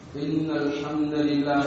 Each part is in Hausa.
إن الحمد لله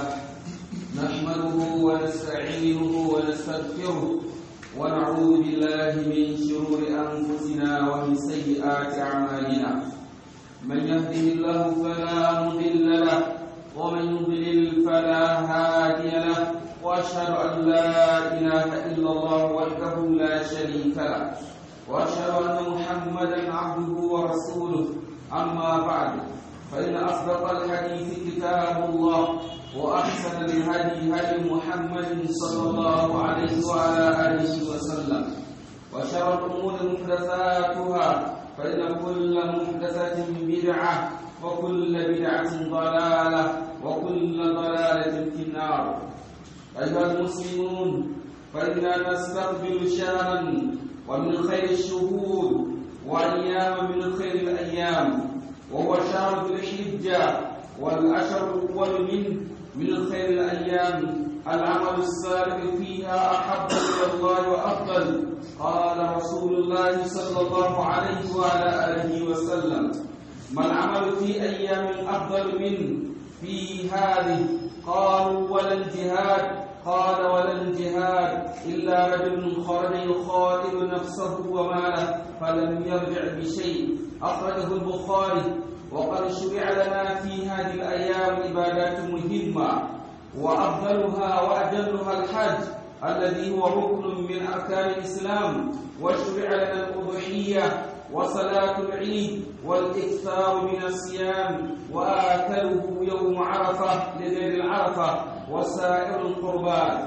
نحمده ونستعينه ونستغفره ونعوذ بالله من شرور أنفسنا ومن سيئات أعمالنا من يهده الله فلا مضل له ومن يضلل فلا هادي له وأشهد أن لا إله إلا الله وحده لا شريك له وأشهد أن محمدا عبده ورسوله أما بعد فإن أصدق الحديث كتاب الله وأحسن الهدي هدي محمد صلى الله عليه وعلى آله وسلم وشر الأمور محدثاتها فإن كل محدثة بدعة وكل بدعة ضلالة وكل ضلالة في النار أيها المسلمون فإنا نستقبل شهرا ومن خير الشهور وأيام من خير الأيام وهو شهر ذي الحجة والأشهر الأول منه من خير الأيام العمل الصالح فيها أحب إلى الله وأفضل قال رسول الله صلى الله عليه وعلى آله وسلم ما العمل في أيام أفضل منه في هذه قالوا ولا الجهاد قال ولا الجهاد إلا رجل خرج يخاطب نفسه وماله فلم يرجع بشيء أخرجه البخاري وقد شرع لنا في هذه الأيام عبادات مهمة وأفضلها وأجلها الحج الذي هو ركن من أركان الإسلام وشرع لنا الأضحية وصلاة العيد والإكثار من الصيام وآكله يوم عرفة لغير العرفة وسائر القربات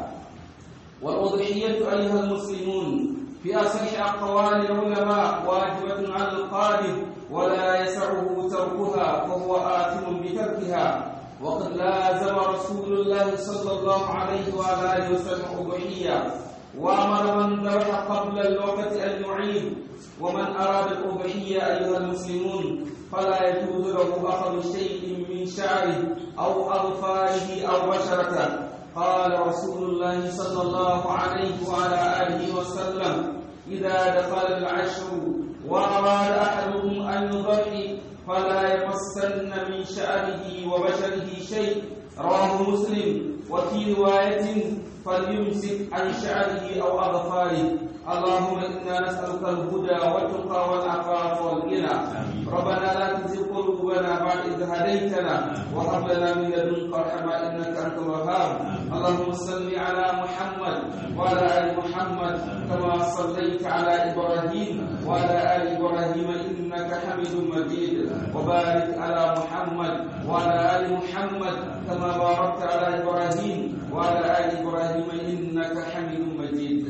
والأضحية أيها المسلمون في أصح أقوال العلماء واجبة على القادر ولا يسعه تركها فهو آثم بتركها وقد لازم رسول الله صلى الله عليه وعلى آله وسلم أضحية وأمر من ذبح قبل الوقت أن يعيد ومن أراد الأضحية أيها المسلمون فلا يجوز له أخذ شيء من شعره أو أظفاره أو بشرته قال رسول الله صلى الله عليه وعلى آله وسلم إذا دخل العشر وأراد أحدكم أن يضحي فلا يمسن من شعره وبشره شيء رواه مسلم وفي رواية فليمسك عن شعره أو أظفاره اللهم إنا نسألك الهدى والتقى والعفاف والغنى ربنا لا تزغ قلوبنا بعد إذ هديتنا وهب لنا من لدنك رحمة إنك أنت الوهاب اللهم صل على محمد وعلى آل محمد كما صليت على إبراهيم وعلى آل إبراهيم إنك حميد مجيد وبارك على محمد وعلى آل محمد كما باركت على إبراهيم وعلى آل إبراهيم إنك حميد مجيد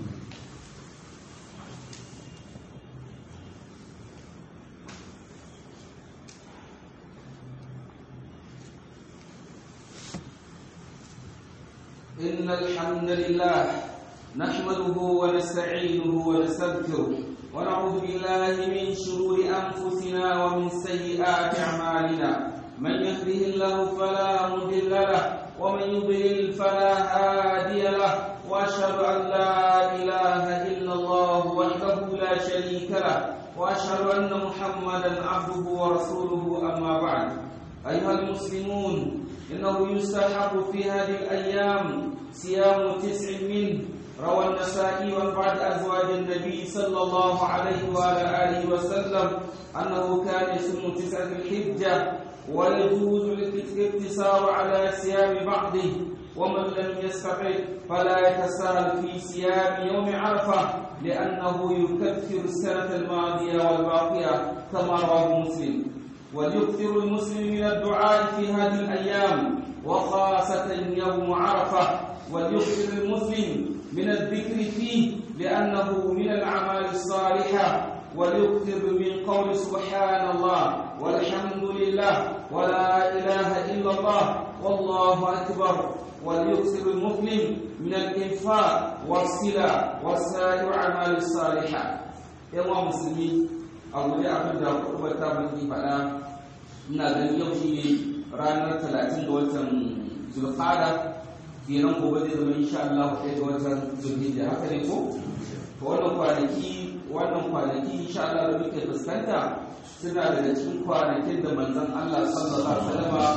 إن الحمد لله نحمده ونستعينه ونستغفره ونعوذ بالله من شرور أنفسنا ومن سيئات أعمالنا من يهده الله فلا مضل له ومن يضلل فلا هادي له وأشهد أن لا إله إلا الله وحده لا شريك له وأشهد أن محمدا عبده ورسوله أما بعد أيها المسلمون إنه يستحق في هذه الأيام صيام تسع منه روى النسائي عن بعض أزواج النبي صلى الله عليه وعلى آله وسلم أنه كان يصوم تسع الحجة ويجوز الاقتصار على صيام بعضه ومن لم يستطع فلا يتساهل في صيام يوم عرفة لأنه يكفر السنة الماضية والباقية كما رواه مسلم وليكثر المسلم من الدعاء في هذه الأيام وخاصة يوم عرفة وليكثر المسلم من الذكر فيه لأنه من الأعمال الصالحة وليكثر من قول سبحان الله والحمد لله ولا إله إلا الله والله أكبر وليكثر المسلم من الإنفاق والصلة وسائر الأعمال الصالحة يا مسلمين abu da abin da kurbar ta mulki faɗa ina ganin yau shi ne ranar talatin ga watan zulfada kenan gobe zai zama insha Allah ɗaya ga watan zulhijja haka ne ko to wannan kwanaki wannan kwanaki insha Allah da muke fuskanta suna daga cikin kwanakin da manzon Allah sallallahu alaihi wasallam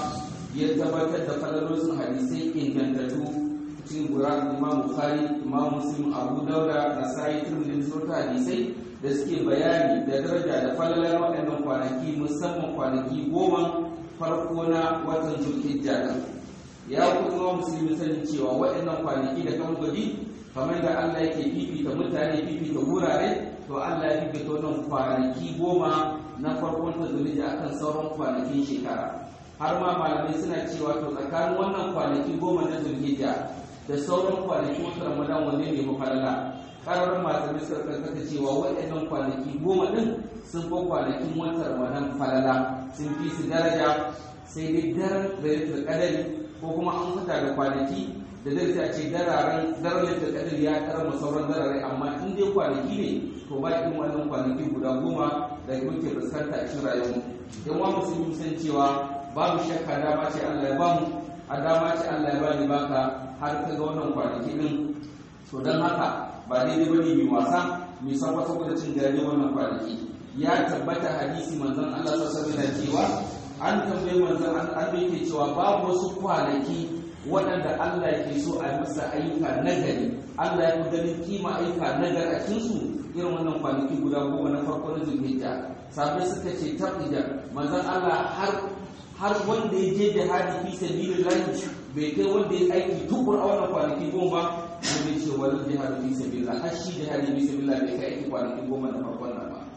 ya tabbatar da falalosin hadisai ingantattu cikin Qur'an Imam Bukhari Imam Muslim Abu Dauda Nasa'i Tirmidhi sun hadisai da suke bayani da daraja da falalar waɗannan kwanaki musamman kwanaki goma farko na watan Zulhijja ya kuma musulmi sani cewa waɗannan kwanaki da kan gwaji kamar da Allah yake fifita mutane fifita wurare to Allah ya fifita wannan kwanaki goma na farkon ta zulhijja akan sauran kwanakin shekara har ma malamai suna cewa to tsakanin wannan kwanaki goma na zulhijja da sauran kwanakin wata ramadan wanne ne mafalala karar malamai suka karkata cewa waɗannan kwanaki goma din sun fi kwanakin wata ramadan falala sun fi su daraja sai dai daren da kadari ko kuma an fita da kwanaki da zai ta ce dararen daren da kadar ya karama sauran darare amma in dai kwanaki ne to ba irin wannan kwanaki guda goma da muke fuskanta a cikin rayuwar dan wa musulmi san cewa babu shakka dama ce Allah ya bamu a dama ce Allah ya bani baka har ka ga wannan kwanaki din to dan haka ba daidai bane mai wasa mai sabba saboda cin gari wannan kwanaki ya tabbata hadisi manzon Allah sallallahu alaihi wasallam cewa an tambaye manzon an yake cewa babu wasu kwanaki waɗanda Allah ke so a masa ayyuka nagari Allah ya fi ganin kima ayyuka nagari a cikin su irin wannan kwanaki guda goma na farko na zulhijja sabai suka ce tabija manzon Allah har har wanda ya je jihadi fi sabilillah bai kai wanda ya aiki tukur a wannan kwanaki goma ba wanda ce wani jihadi fi sabilillah har shi jihadi fi sabilillah bai kai aiki kwanaki goma na farkon nan ba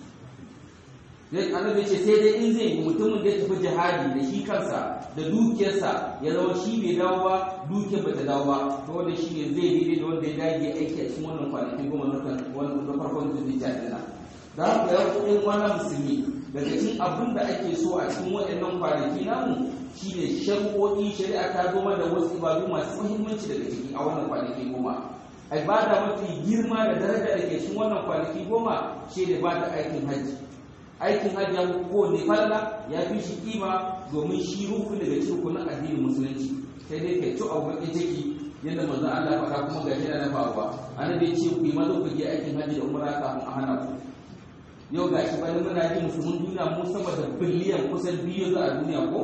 dai annabi ce sai dai in zai mutumin da ya tafi jihadi da shi kansa da dukiyarsa ya zama shi bai dawo ba dukiyar bata dawo ba to wanda shi ne zai daidai da wanda ya dage aiki a cikin wannan kwanaki goma na wannan farkon da zai jihadi na da haka ya ku ɗan wannan musulmi daga cikin abin da ake so a cikin waɗannan kwanaki namu shine shari'o'i shari'a ta zo da wasu ibadu masu muhimmanci daga ciki a wannan kwanaki goma ibada mafi girma da daraja da ke cikin wannan kwanaki goma shi ne ba da aikin hajji aikin hajji ya ko ne falla ya fi shi kima domin shi ruku daga cikin rukunin addinin musulunci sai dai kai ci a bakin ciki yadda manzon Allah faɗa kuma ga shi na faruwa annabi ya ce ku yi maza ku je aikin hajji da umra kafin a hana ku yau ga shi bani muna ji musulmin duniya mu sama da biliyan kusan biyu za a duniya ko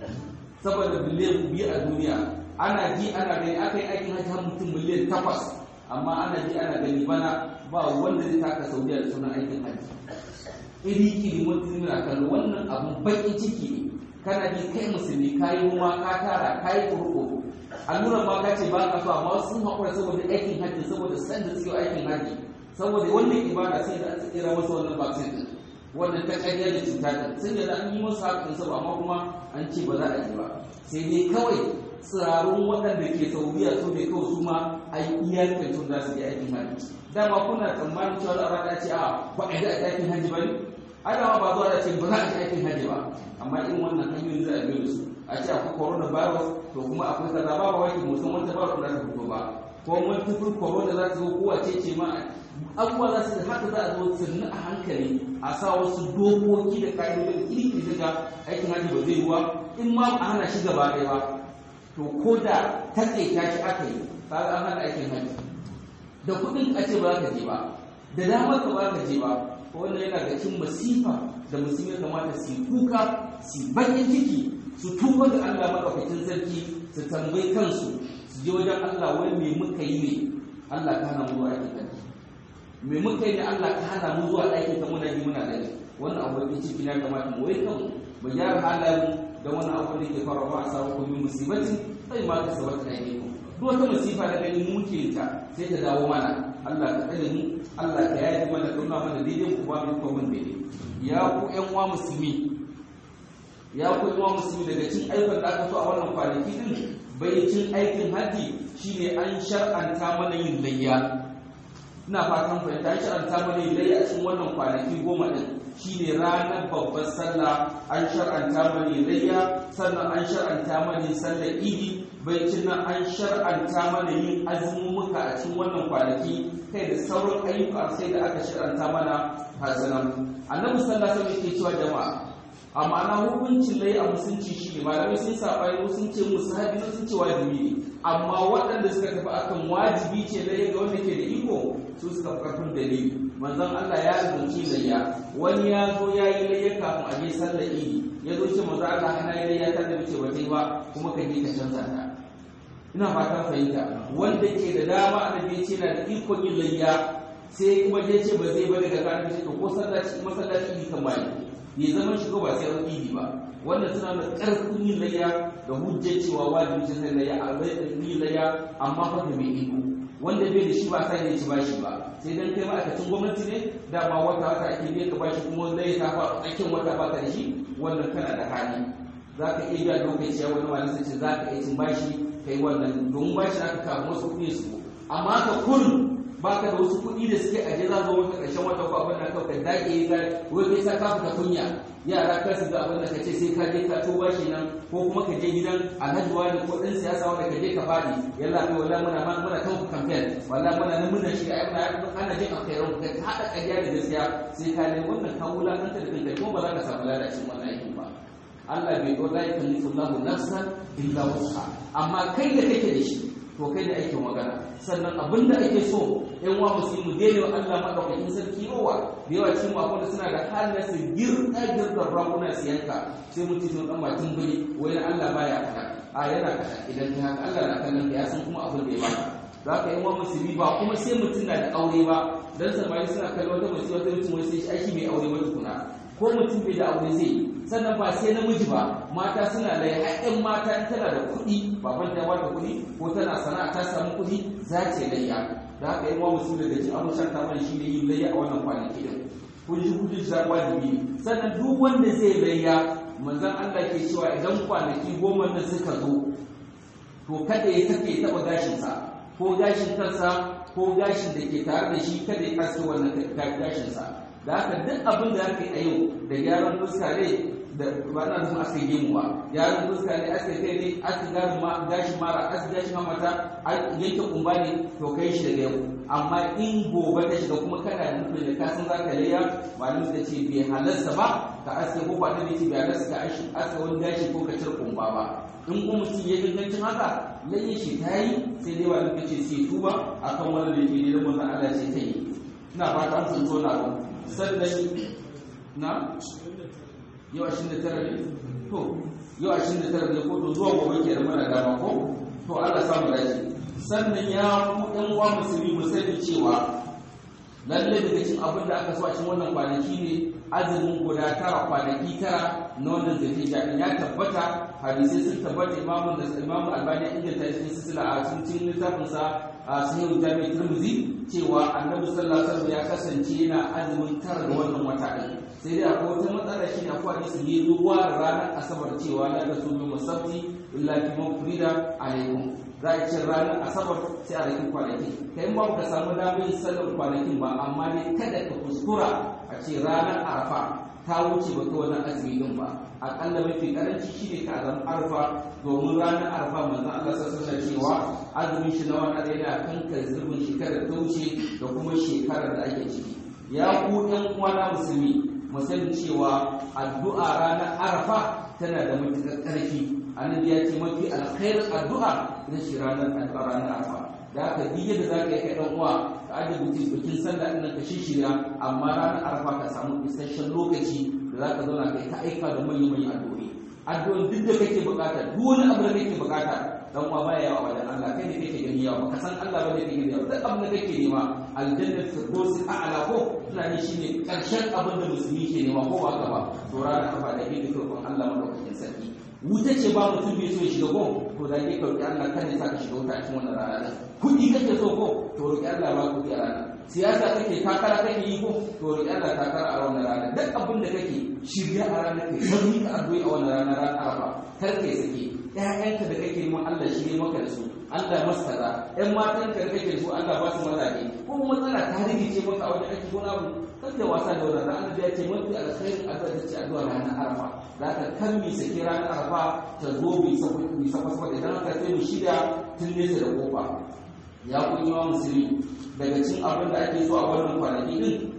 sama da biliyan biyu a duniya ana ji ana gani aka yi aikin hajji har mutum miliyan takwas amma ana ji ana gani bana ba wanda zai taka saudiya da sunan aikin hajji iri iri mutum na kallo wannan abun baƙin ciki ne kana ji kai musulmi ka yi noma ka tara ka yi kurkuku allura ma ka ce ba ka so amma sun haƙura saboda aikin hajji saboda sanda suke aikin hajji saboda wannan ibada sai da aka tsira masa wannan vaccine din wannan ta ƙarya da cuta din sai da an yi masa hakan sa amma kuma an ce ba za a yi ba sai dai kawai tsirarun waɗanda ke saudiya su ne kawai su ma a yi iyakar tun za su yi aikin hajji dama kuna tsammanin cewa za a rana ce a ba a yi da aikin hajji ba ne adama ba zuwa da ce ba za a yi aikin hajji ba amma in wannan hanyoyin za a biyo da su a ce akwai coronavirus to kuma akwai kaza ba ba wai musamman ta ba za ta fito ba ko multiple corona za ta zo kowace ce ma abubuwa za su haka za a zo sannu a hankali a sa wasu dokoki da ka'idodin iri daga aikin hajji ba zai ruwa in ma a hana shi gaba ɗaya ba to ko da taƙaita shi aka yi kaga an hana aikin hajji da kuɗin a ce ba za ka je ba da damar ka ba ka je ba wannan yana ga cin masifa da musulmi kamata su kuka su bakin ciki su tuba da Allah madaukakin sarki su tambayi kansu su je wajen Allah wai me muka yi ne Allah ka hana mu zuwa aikin hajji me muka yi ne Allah ka hana mu zuwa aikin ka muna yi muna gani wannan abu da ciki na kamata mu wai kanmu mu gyara halayen da wannan abu da ke faruwa a samu kuma musibatin sai ma ka sabata aikin duk wata masifa da gani mu ke ta sai ta dawo mana Allah ka tsare mu Allah ka yaye mana kauna mana daidai ku ba mu kuma daidai ya ku ƴan uwa musulmi ya ku ƴan uwa musulmi daga cin aikin da aka so a wannan kwanaki din bai cin aikin haji shine an shar'anta mana yin layya ina fatan fahimta an shar'anta mana yin layya a cikin wannan kwanaki goma din shine ranar babbar sallah an shar'anta mana yin layya sannan an shar'anta mana yin sallar idi baicin nan an shar'anta mana yin azumumuka a cikin wannan kwanaki kai da sauran ayyuka sai da aka shar'anta mana hazanan annabi sallallahu alaihi wasallam yake cewa jama'a a ma'ana hukuncin lai a musulunci shi ne malamai sun saba yau sun ce musu haɗi sun ce wajibi ne amma waɗanda suka tafi akan wajibi ce lai ga wanda ke da iko su suka fi ƙarfin dalili manzon Allah ya zunci layya wani ya zo ya yi layya kafin a je sallar idi ya zo ce manzon Allah hana yi layya ta da wuce ba ba kuma ka je ka canza ta ina fatan fahimta wanda ke da dama annabi ce na da ikon yin layya sai kuma je ce ba zai ba daga kan ce ko sallaci masallaci idi kan bai bai zama shi ba sai an idi ba wannan suna da karfin yin layya da hujjar cewa wajibi ce sai layya a bai yin layya amma fa da mai iko wanda bai da shi ba sai ya ci bashi ba sai dan kai ma'aikacin gwamnati ne dama wata wata ake biya ka bashi kuma zai ta fa tsakin wata ba ka da shi wannan kana da hali za ka iya biya lokaci ya wani wani sai ce za ka iya cin bashi kai wannan domin bashi aka kawo wasu kuɗi su amma ka kun baka da wasu kuɗi da suke aje za zo maka ƙarshen wata ko abin da kawai ka dake yi ga wai kai sa ka fita kunya yara kar su ga abin da kace sai ka je ka to bashi nan ko kuma ka je gidan alhaji wani ko ɗan siyasa wanda ka je ka fadi yalla kai wallahi muna muna kan campaign wallahi muna nan muna shi ai muna ana jin alkhairu ka hada ƙarya da gaskiya sai ka ne wannan ka wulakanta da kanka kuma ba za ka samu lalacin wannan aikin ba Allah bai ko la yukallifu Allahu nafsan illa wus'aha amma kai da kake da shi to kai da aikin magana sannan abin da ake so yan wa musulmi daina wa Allah madaukakin sarki yawa da yawa cikin akwai da suna da halin su girka girka rakuna su yanka sai mutum sun dan bakin buri wai Allah baya kada a yana kada idan ta haka Allah na kallon ka ya san kuma abin da ya baka za ka yi wa musulmi ba kuma sai mutum na da aure ba dan samari suna kallon wata mutum wata mutum wai sai shi aiki mai aure ba tukuna ko mutum bai da aure zai sannan ba sai namiji ba mata suna da haƙƙin mata in tana da kuɗi baban ta bata kuɗi ko tana sana'a ta samu kuɗi za ta layya da haka yi wa musu daga cikin abin shanta mana shi ne yin layya a wannan kwanaki din kun ji kudin shi wajibi ne sannan duk wanda zai layya manzon Allah ke cewa idan kwanaki goma nan suka zo to kada ya take taɓa gashinsa ko gashin kansa ko gashin da ke tare da shi kada ya aske wannan gashinsa da haka duk abin da aka yi a yau da gyaran fuska ne da ba na nufin aka gemu ba gyaran fuska ne aka kai ne aka garin ma gashi mara aka gashi mamata yanke kumba ne to kai shi daga yau amma in gobe ta shiga kuma kana da nufin da kasan za ka layya malamin da ce bai halarsa ba ka aske ko ba da ce bai halarsa ka aske wani gashi ko ka cire kumba ba in kuma mutum ya gangancin haka layya shi ta yi sai dai malamin da ce sai tuba akan wani da ke ne da manzon Allah ce ta yi ina fata an sun zo na ba sannan na yau ashirin da tara ne to yau ashirin da tara ne ko to zuwa gobe ke da mana dama ko to Allah samu dace sannan ya ku ɗan uwa musulmi mu sani cewa lalle daga cikin abin da aka so a cikin wannan kwanaki ne azumin guda tara kwanaki tara na wannan zulhijja din ya tabbata hadisi sun tabbata imamu da imamu albani inganta cikin silsila a cikin littafin sa a sahihul jami'i tirmidhi cewa annabi sallallahu alaihi wasallam ya kasance yana azumin tara da wannan wata din sai dai akwai wata matsala shi ne akwai hadisi ne zuwa ranar asabar cewa la ta sumu musabti illa fi mafrida alaikum za a ce ranar asabar sai a rikin kwanaki kai ma ka samu damar yin sallar kwanakin ba amma ne kada ka kuskura a ce ranar arafa ta wuce ba ta wannan azumi din ba akalla mafi karanci shi ne ka zama arfa domin ranar arfa manzon Allah sassa cewa azumin shi na wannan yana kankar zurbin shekarar ta wuce da kuma shekarar da ake ciki ya ku ɗan uwana musulmi mu sani cewa addu'a ranar arafa tana da matuƙar ƙarfi annabi ya ce mafi alkhairin addu'a ita ce ranar addu'a ranar arafa da haka duk yadda za ka yi kai ɗan uwa ka ajiye mutum bikin sallah ɗin ka shishirya amma ranar arafa ka samu isasshen lokaci da za ka zauna kai ta aika da manyan manyan addu'o'i addu'o'in duk da kake bukata duk wani abu da kake bukata dan uwa baya yawa wajen Allah kai ne kake gani yawa baka san Allah bane kake gani yawa duk abin da kake nema aljanna firdaus a'la ko ina ne shine karshen abin da musulmi ke nema ko ba haka ba to ranar kafa da ke dukkan Allah madaukakin sarki wuta ce ba mutum bai so ya shiga ko to da ke kauki Allah kan ya saka shiga wuta a cikin wannan rana din kuɗi kake so ko to roki Allah ba kuɗi a rana siyasa kake takara kake yi ko to roki Allah takara a wannan rana duk abin da kake shirya a ranar kai sauri ka addu'a a wannan rana ran arafa kar kai sake ƴaƴanka da kake neman Allah shi ne maka da su Allah masa kaza ƴan matanka da kake su Allah ba su mazaje ko matsala ta rikice maka a wajen ake gona abu kan da wasa da wannan Allah ya ce mafi alkhairin addu'a ta ce addu'a ranar arafa za ka kan mi sake ranar arafa ta zo bi saboda bi saboda idan aka sai mu shida tun nesa da kofa ya kun yi wa musulmi daga cin abin da ake so a wannan kwanaki din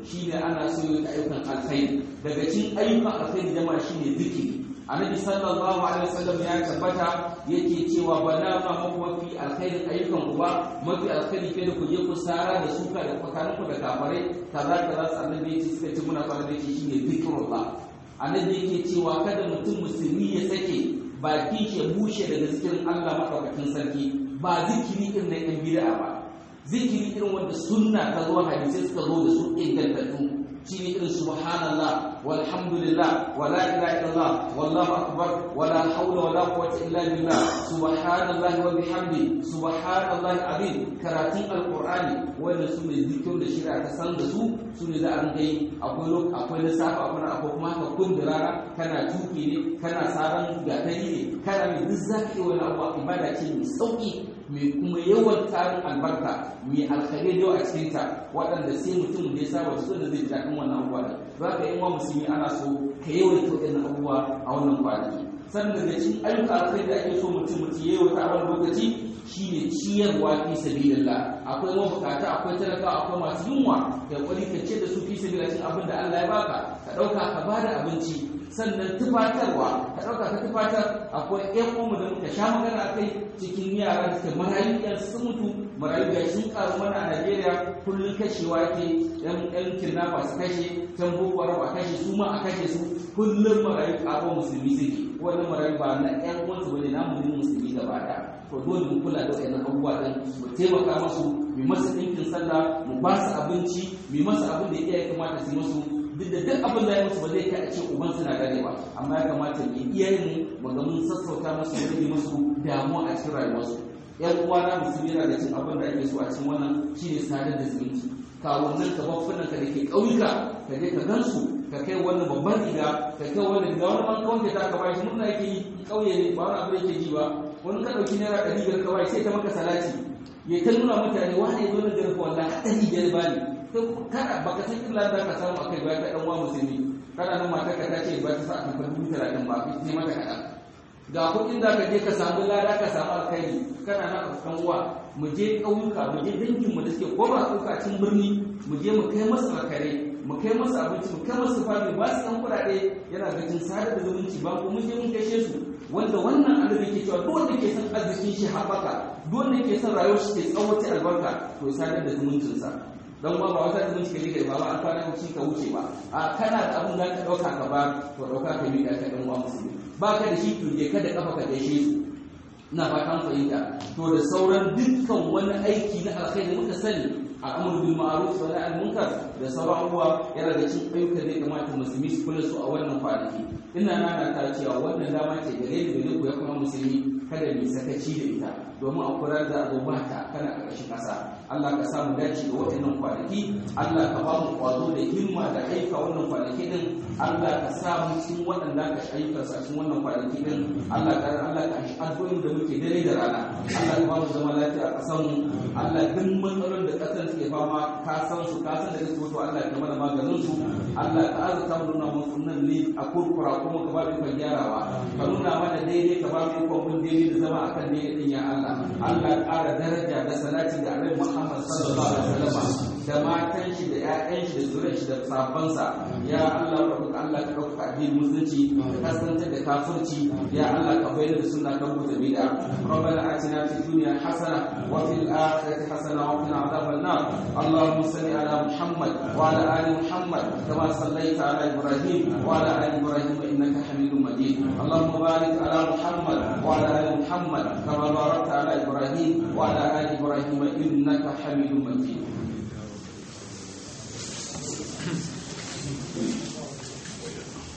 shine ana so yin ayyukan alkhairi daga cikin ayyukan alkhairi jama'a shine zikiri annabi sallallahu alaihi wasallam ya tabbata yake cewa ba na ma muku mafi alkhairin ayyukan ku ba mafi alkhairi ke da ku je ku sara da suka da tsakanin ku da kafare kaza kaza su annabi yake suka ce muna fara da shi shine zikrullah annabi yake cewa kada mutum musulmi ya sake bakin shi ya bushe daga zikirin Allah madaukakin sarki ba zikiri irin na yan bid'a ba zikiri irin wanda sunna ta zo hadisi suka zo da su ingantattu shine irin subhanallah walhamdulillah wala ilaha illallah wallahu akbar wala hawla wala quwwata illa billah subhanallahi wa bihamdi subhanallahi azim karatun alqur'ani wannan su ne zikirin da shari'a ta san da su su ne za a rinka yi akwai lok akwai lissafi akwai akwai kuma haka kun da rana kana tuki ne kana saran gatari ne kana mai duk zaki wani abu ibada ce mai sauki mai kuma yawan tarin albarka mai alkhairai da a cikin ta waɗanda sai mutum da ya saba su da zai ji daɗin wannan abubuwa da za ka yi wa musulmi ana so ka yawaita waɗannan abubuwa a wannan kwanaki sannan daga cikin ayyuka alkhairi da ake so mutum mutum ya yawaita a wani lokaci shine ciyarwa fi sabilillah akwai mabukata akwai talaka akwai masu yunwa da kwari ka ce da su fi sabilillah cin abin da Allah ya baka ka ɗauka ka bada abinci sannan tufatarwa ka ɗauka ka tufatar akwai ƴan uwanmu da muka sha magana a kai cikin yara da suke marayu ƴan sun mutu marayu ga sun karu mana a Najeriya kullum kashewa ke ƴan ƴan kidnapper su kashe can boko haram a kashe su ma a kashe su kullum marayu ƙaro musulmi suke wannan marayu ba na ƴan uwansu bane na mu musulmi gaba ɗaya to dole mu kula da wayannan abubuwa din mu taimaka musu mu masa ɗinkin sallah mu ba su abinci mu masa abin da iyaye kamata su musu duk da duk abin da ya musu ba zai kai a ce uban suna gane ba amma ya kamata mu iyayen mu ga mun sassauta musu mu rage musu damuwa a cikin rayuwarsu yan uwa na musulmi yana da cin abin da ake so a cikin wannan shine sadar da zumunci kawunan ka bafunan ka da ke ƙauyuka ka je ka gansu ka kai wannan babban riga ka kai wannan riga wani man kawai ta ka bashi murna yake yi ƙauye ne ba wani abu yake ji ba wani ka ɗauki naira ɗari biyar ka bashi sai ta maka salati ya ta nuna mutane wani ya zo na garfa wallahi ɗari biyar ba ne kada baka san illa da ka samu akai ba ka dan uwa musulmi kana nan mata ka tace ba ta sa a kan dubu talatin ba ne mata kaɗan ga kuɗin da ka je ka samu lada ka samu alkhairi kana nan a kan uwa mu je ƙauyuka mu je dangin mu da suke ko ba ƙauyuka cikin birni mu je mu kai masa alkhairai mu kai masa abinci mu kai masa fami ba su ɗan kuɗaɗe yana ga cin sadar da zumunci ba ko mun je mun gaishe su wanda wannan annabi ke cewa duk wanda ke son arzikin shi haɓaka duk wanda ke son rayuwar shi ke tsawaita albarka to sadar da zumuncinsa don ba ba wata zumunci ka rike ba ba an kwana wuce ka wuce ba a kana da abin da ka ɗauka ka ba to ɗauka ka miƙa ka ɗan uwa musulmi ba ka da shi to je ka da ƙafa ka gaishe su ina fatan fahimta to da sauran dukkan wani aiki na alkhairi muka sani al'amur bil ma'ruf wa nahy munkar da sauran abubuwa yana da cin ayyukan da ya kamata musulmi su kula su a wannan kwanaki ina nana ta cewa wannan dama ce gare ni da ku ya kuma musulmi kada mu sakaci da ita domin a kula da azubata kana ƙarshen ƙasa Allah ka samu dace da waɗannan kwanaki Allah ka ba mu kwazo da himma da aika wannan kwanaki din Allah ka sa mu cikin waɗanda ka ayyuka sa cikin wannan kwanaki din Allah ka Allah ka shi addu'o'in da muke dare da rana Allah ka ba mu zama lafiya a ƙasar mu Allah duk matsalolin da ƙasar ke fama ka san su ka san da kake to Allah ka mana maganin su Allah ka azurta mu nuna musu nan ne a kurkura kuma ka ba mu ikon gyarawa ka nuna mana daidai ka ba mu ikon bin daidai da zama akan daidai din ya Allah Allah ya ƙara daraja da salati da Annabi Muhammad sallallahu alaihi wasallam da matan shi da ƴaƴan shi da zuriyar shi da sahabbansa ya Allah ka roƙa Allah ka ɗauka addinin musulunci ka kasance da kafirci ya Allah ka bayyana da sunna kan buta bid'a ربنا آتنا في الدنيا حسنة وفي الآخرة حسنة وقنا عذاب النار اللهم صل على محمد وعلى آل محمد كما صليت على إبراهيم وعلى آل إبراهيم إنك حميد مجيد اللهم بارك على محمد وعلى آل محمد كما باركت على إبراهيم وعلى آل إبراهيم إنك حميد مجيد